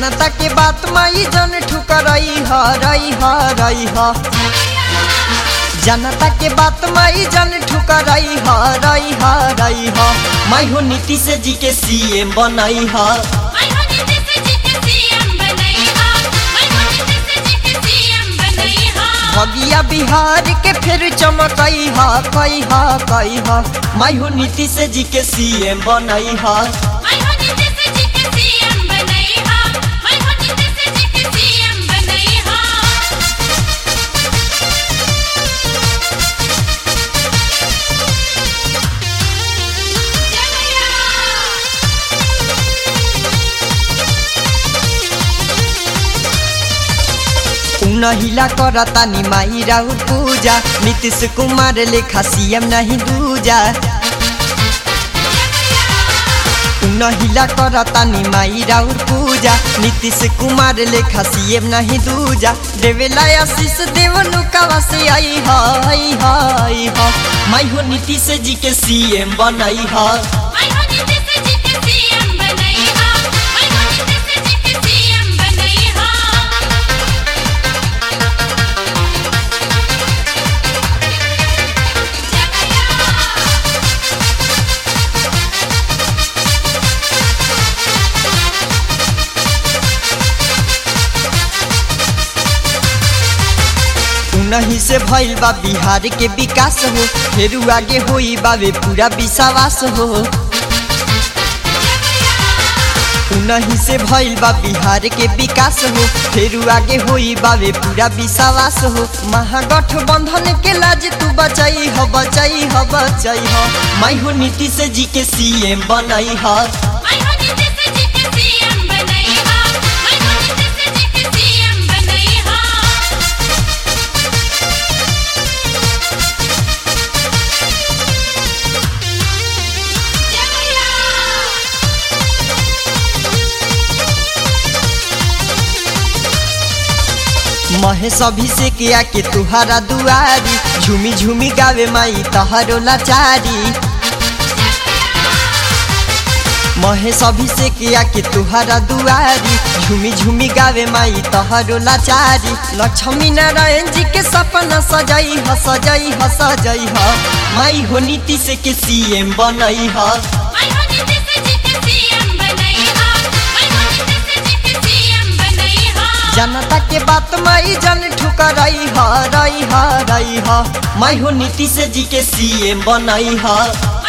जनता के बात माई जन ठुकरई ह रई ह रई ह जनता के बात माई जन ठुकरई ह रई ह रई ह मैं हो नीतीश जी के सीएम बनई ह मैं हो नीतीश जी के सीएम बनई हा मैं हो नीतीश जी के सीएम बनई हा भगिया बिहार के फिर चमकई ह कई ह कई ह मैं हो नीतीश जी के सीएम बनई ह मैं हो नीतीश जी के सीएम बनई हा मैं हो नीतीश जी के सीएम बनई हा उनहिला करता नि माई राउर पूजा नीतीश कुमार लेखा सीएम नहीं दूजा उनहिला करता नि माई राउर पूजा नीतीश कुमार लेखा सीएम नहीं दूजा देवेला आशीष देवनु कावा से आई हाय हाय हा माई हो नीतीश जी के सीएम बनई हा मैं हो नीतीश जी के सीएम बनई हा मैं हो नीतीश जी के सीएम बनई हा उनही से भइल बा बिहार के विकास हो फिर आगे होई बावे पूरा विश्वास हो उनही से भइल बा बिहार के विकास हो फिर आगे होई बावे पूरा विश्वास हो महागठबंधन के लाज तू बचाई ह बचाई ह बचाई ह मैं हो नीतीश जी के सीएम बनई ह मैं हो नीतीश जी के सीएम बनई हा मैं हो नीतीश जी के सीएम बनई हा महेश अभिषेक आके तुहारा दुआरी झूमी झूमी गावे माई तहरो लाचारी महेश अभिषेक आके तुहारा दुआरी झूमी झूमी गावे माई तहरो लाचारी लक्ष्मी नारायण जी के सपना सजाई ह सजाई ह सजाई ह माई हो नीतीश के सीएम बनई ह मैं हो नीतीश जी के सीएम बनई हा मैं हो नीतीश जी के सीएम बनई हा जनता के बात माई जन ठुकरई ह रई ह रई ह मैं हो नीतीश जी के सीएम बनई ह